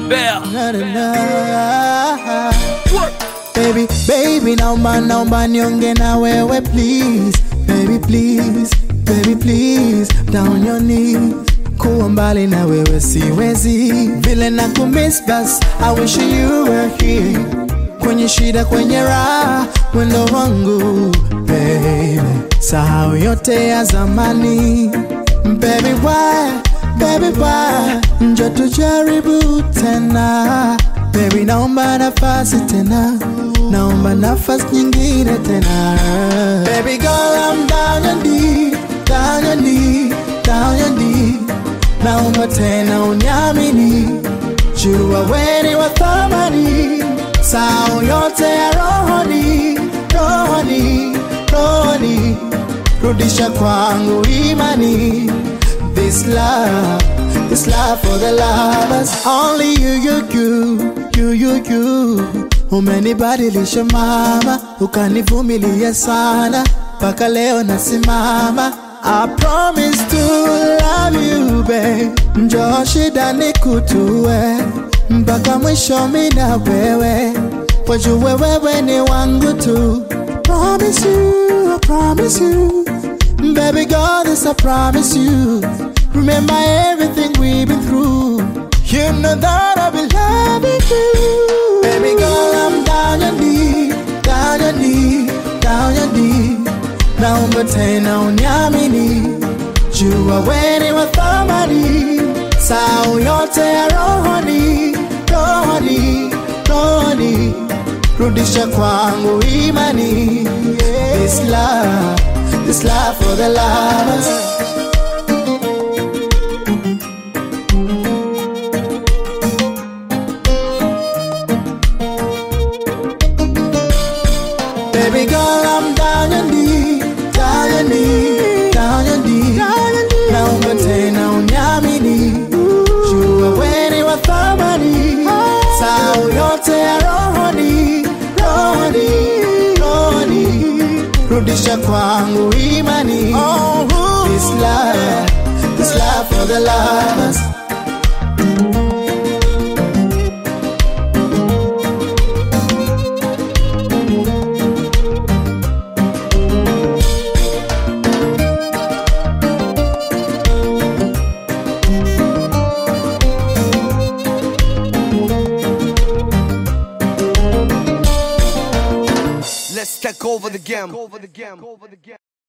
Bear. Na, na, na. Baby, baby, naomba naomba nionge na wewe please Baby please, baby please Down your knees Kuwa mbali na wewe siwezi Vile na kumiss bas I wish you were here Kwenye shida kwenye raha Wendo wangu baby Sahau yote ya zamani Baby why, baby why Njo tujaribu tena Baby naomba nafasi tena Naomba nafasi nyingine tena Baby girl I'm down your knee Down your knee, down your knee Naomba tena uniamini Jua weni wa thamani Sao yote ya rohoni Rohoni, rohoni Rudisha kwangu imani This love, this love for the lovers Only you, you, you, you, you, you Umenibadilisha mama, ukanivumilia sana Mpaka leo nasimama I promise to love you babe Njoo shida nikutue Mpaka mwisho mi na wewe Wajue wewe ni wangu tu Promise you, I promise you Baby girl, this I promise you. Remember everything we've been through. You know that I'll be loving you. Baby girl, I'm down your knee, down your knee, down your knee. Naomba tena uniamini, jua weni wa thamani. Sao yote ya rohoni, rohoni, rohoni. Rudisha kwangu imani. This love, this love for the lovers. Baby girl, I'm down your knee, down your knee, down your knee. Naomba tena uniamini, jua weni wa thamani. Sao yote ya rohoni, rohoni, rohoni. Rudisha kwangu imani. This love, this love for the lovers. Let's take over the game.